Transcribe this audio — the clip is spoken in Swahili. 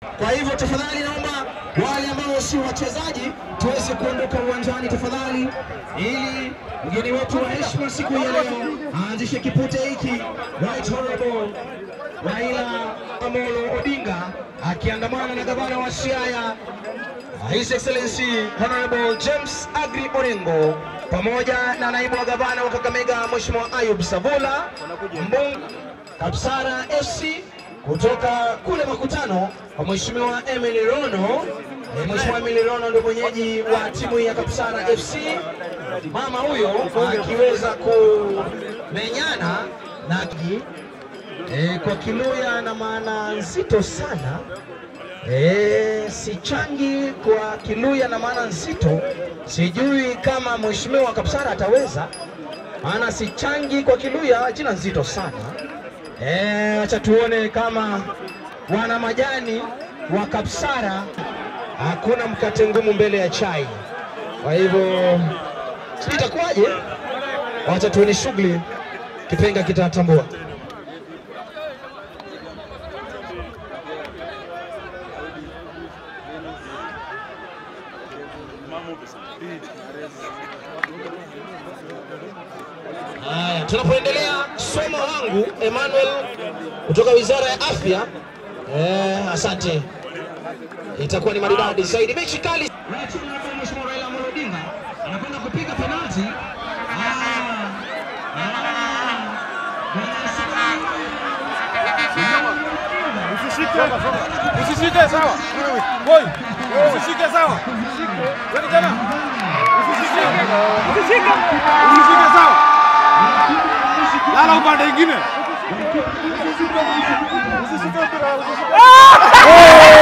Kwa hivyo tafadhali, naomba wale ambao si wachezaji tuweze kuondoka uwanjani tafadhali, ili mgeni wetu wa heshima siku ya leo aanzishe kipute hiki. Right Honorable Raila Amolo Odinga akiandamana na gavana wa Siaya His Excellency Honorable James Agri Orengo pamoja na naibu wa gavana wa Kakamega Mheshimiwa Ayub Savula mbunge Kapsara FC kutoka kule makutano kwa Mheshimiwa Emily Rono. Eh, Mheshimiwa Emily Rono ndio mwenyeji wa timu ya Kapsara FC. Mama huyo akiweza kumenyana na eh, kwa Kiluya na maana nzito sana Eh, sichangi kwa Kiluya na maana nzito. Sijui kama mheshimiwa Kapsara ataweza, maana sichangi kwa Kiluya jina nzito sana. Eh, acha tuone kama wana majani wa Kapsara hakuna mkate ngumu mbele ya chai. Kwa hivyo sijui itakuwaje, wacha tuone shughuli, kipenga kitatambua. Haya, tunapoendelea somo langu Emmanuel kutoka Wizara ya Afya. Eh, asante, itakuwa ni maridadi zaidi. Mechi kali. Mheshimiwa Raila Amolo Odinga anakwenda kupiga penalti. Usishike sawa. Boy. Usishike sawa. Wewe tena. Usishike. Usishike. Usishike sawa. Lala upande mwingine. Usishike mpira. Usishike.